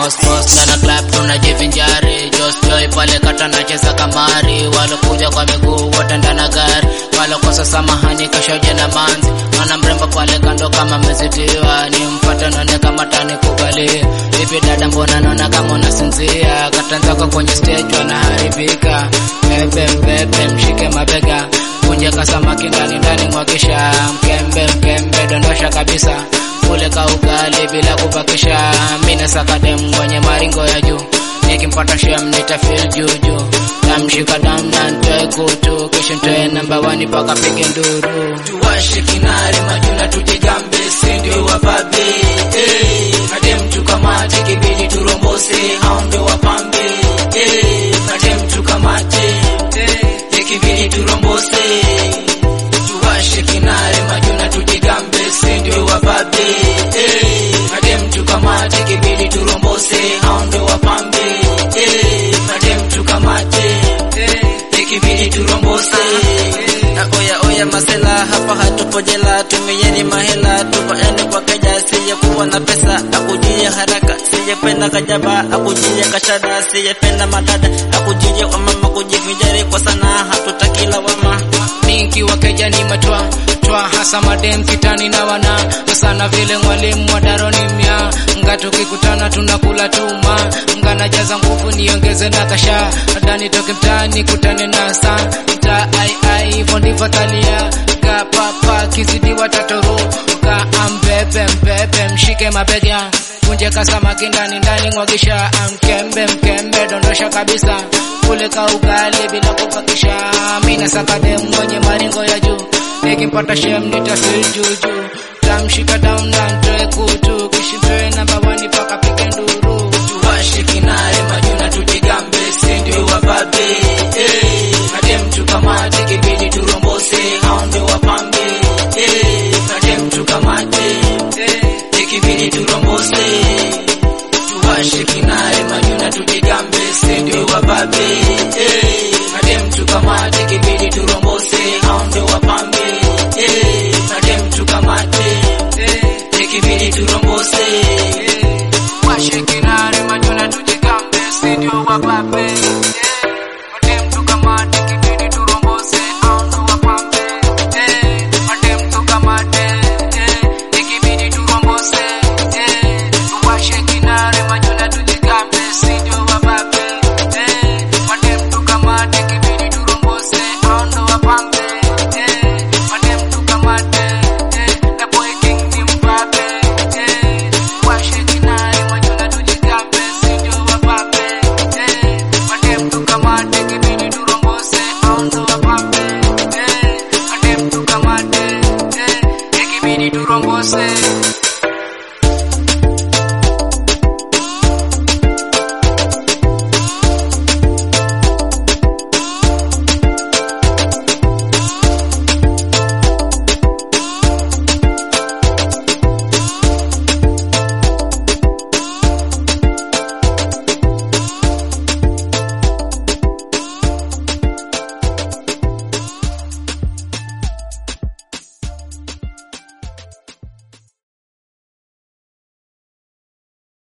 post post na club tunajivinjari Just Joy pale kata nacheza kamari walokuja kwa miguu watenda na gari walokosa samahani kashoje na manzi mana mrembo pale kando kama mezitiwa ni mpate none kama tani kugalia vipi dada mbona naona kama unasinzia katanzako kwenye stage wanaharibika bebe mbebe mshike mabega kunje kasamaki ndani ndani mwagisha mkembe mkembe dondosha kabisa ule kaugali bila kupakisha mina sakadem mwenye maringo ya juu nikimpata shem nitafil juju tamshika dam na ntoe kutu kisha ntoe namba wani paka pige nduru tuwashe kinare majuna tujigambe sindio wababe eh, hade mtu kamate kibidi turombose hao ndio wapambe eh, hade mtu kamate eh, kibidi turombose tuwashe kinare majuna tujigambe sindio wababe eh, hade mtu kamate kibidi turombose hao ndio wapambe eh, hade mtu kamate eh, kibidi turombose Na oya oya masela hapa hatupo jela, tumieni mahela tupaende kwa keja, sijekuwa na pesa akujie haraka, sijependa kajaba akujie kashada, sijependa madada akujie wamama kujivinjari kwa sana, hatutaki lawama. mingi wakeja ni matwa twa hasa madem kitani na wana sana vile mwalimu wa daroni mya nga tukikutana tunakula tuma nga najaza nguvu niongeze na kasha dani toke mtaani kutane na sa mta ai ai hivyo ndivyo talia ka papa kizidi watatoro ka ambebe mbebe mshike mabega kunje kasamaki ndani ndani mwagisha amkembe mkembe dondosha kabisa kule ka ugali bila kupakisha mina sakadem mwenye maringo ya juu nikimpata shem nitafil juju tamshika down na ntoe kutu kishitoe namba wani paka pike nduru tuwashe kinare majuna tujigambe sindio wababe eh, hade mtu kamate kibidi turombose hao ndio wapambe eh, hade mtu kamate eh, kibidi turombose tuwashe kinare majuna tujigambe sindio wababe eh, hade mtu kamate kibidi turombose hao ndio wapambe eh, hade mtu kamate eh, kibidi turombose washe kinare majuna tujigambe sindio wababe Madem tukamate kibidi turombose au ndo wapambe Eh, madem tukamate eh, ikibidi turombose eh, tuwashe kinare majuna tujigambe sindio wababe Eh, madem tukamate kibidi turombose au ndo wapambe Eh, madem tukamate eh, na boy king ni mbabe eh, washe kinare majuna tujigambe sindio wababe eh, madem tukamate kibidi turombose au ndo wapambe eh, madem tukamate eh, ikibidi turombose